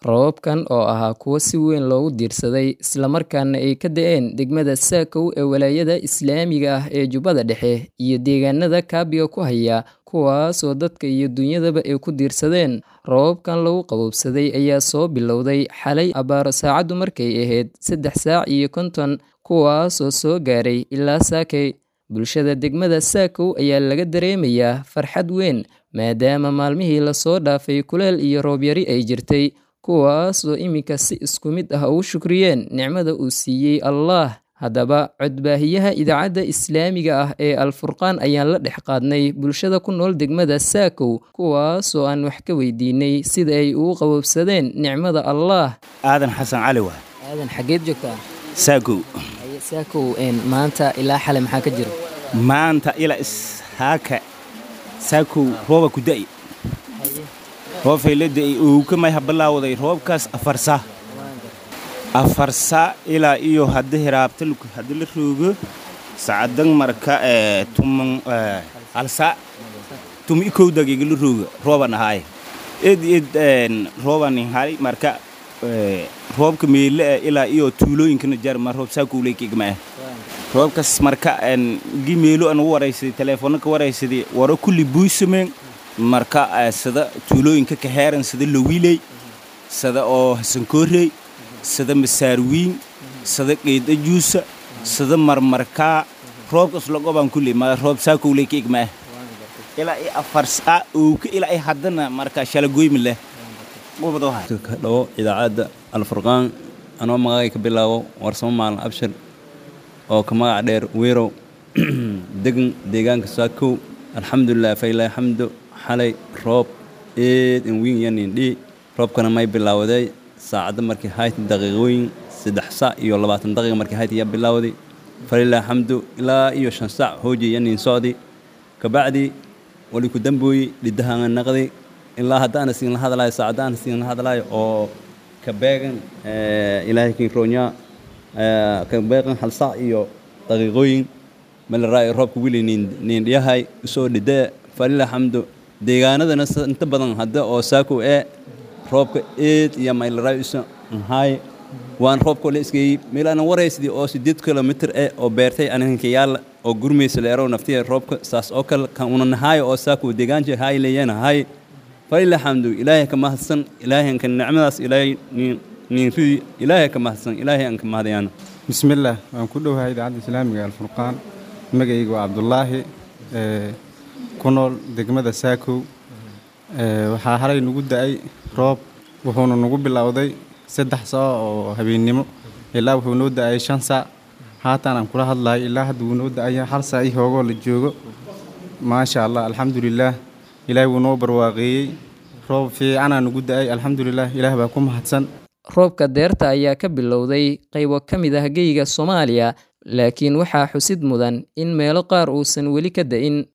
Roobabkan oo ahaa kuwo si weyn loogu diirsaday isla markaana ay ka da'een degmada Saakow ee Walaayada Islaamiga ah ee Jubbada Dhexe iyo deegaanada kaabiga ku haya, kuwaasoo dadka iyo dunyadaba ay ku diirsadeen. Roobabkan lagu qabowsaday ayaa soo bilowday xalay abbaaro saacadu markay ahayd sedex saac iyo konton, kuwaasoo soo gaaray ilaa Saakay. Bulshada degmada Saakow ayaa laga dareemayaa farxad weyn, maadaama maalmihii la soo dhaafay kuleyl iyo roob yari ay jirtay, kuwaasoo iminka si isku mid ah ugu shukriyeen nicmada uu siiyey Allah. Haddaba, codbaahiyaha idaacadda Islaamiga ah ee Al-Furqaan ayaan la dhex qaadnay bulshada ku nool degmada Saakow, kuwaasoo aan wax ka weydiinay sida ay ugu qabowsadeen nicmada Allah. aadan xasan cali waay Aadan xageed joogtaa? saagow Saakow maanta ilaa xalay maxaa ka jira? maanta ila ishaaka saakow rooba ku da'i roobay la da'i uu ka may habalaawaday roobkaas afar saa afar saa ilaa iyo hadda hiraabta hadda la roogo saacadan marka ee tuman ee hal saa tumi ikow daqiiqa la rooga rooban ahaaye id id een rooban hay marka ee roobka meele ee ilaa iyo tuulooyinkana jar ma roob saakow leekigma ah roobkaas marka een gi meelo aan u waraysaday telefoonna ka waraysaday waro kulli buusameen marka ee sida tuulooyinka ka heeran sida lawiiley sida oo hasankoorey sida masaarwiin sida qeydda juusa sida marmarkaa roobkaas lagobaan kulli ma roob saakow leekigma ah ilaa i afar saa owka ilaa i haddana marka shalagoymi leh qubadoo hay ka dhawo idaacadda alfurqaan anoo magacay ka bilaabo warsamo maalin abshir oo ka magac dheer weerow degan deegaanka saakow alxamdulilah failaahi xamdo xalay roob eed in wiin yanin dhii roobkana may bilaawaday saacadda markii hayti daqiiqooyin saddex sac iyo labaatan daqiiqa markii hayti yaa bilaawday falilaahi xamdu ilaa iyo shan sac hooji yanin socdi kabacdi wali ku dambooyi dhidahanga naqdi ilaa haddaana siin la hadlayo saacaddaana siin la hadlayo oo ka beegan ilaahay kin roonyaa ka beegan hal sac iyo daqiiqooyin malaraayo roobka wili nin dhiyahay usoo dhidee falila xamdu deegaanadana inta badan hadda oo saakow ee roobka eed iyo maylaraayo isa nhaay waan roobkoo la isgeeyey meel aanan waraysidii oo sideed kilomitir eh oo beertay aniganka yaalla oo gurmaysa leerow naftiya roobka saas oo kale kan una nahaayo oo saakow deegaanji haay leeyana haay falila xamdu ilaahay ka mahadsan ilaahay ka nicmadaas ilaahay niinridii ilaahay ka mahadsan ilaahay aan ka mahadayaano bismillaah waan ku dhowahay idaacadda islaamiga alfurqaan magacayga waa cabdulaahi ku nool degmada saakow waxaa halay nagu da'ay roob wuxuuna nagu bilowday saddex saac oo habeennimo ilaa wuxuu noo da'ay shan saac haatan aan kula hadlayo ilaa hadda wuu noo da'aya hal saac ii hoogoo la joogo maasha allah alxamdulilaah ilaahay wuu noo barwaaqeeyey roob fiicanaa nagu da'ay alxamdulilah ilaah baa ku mahadsan roobka deerta ayaa ka bilowday qaybo ka mid ah geyga Soomaaliya laakiin waxaa xusid mudan in meelo qaar uusan weli ka da'in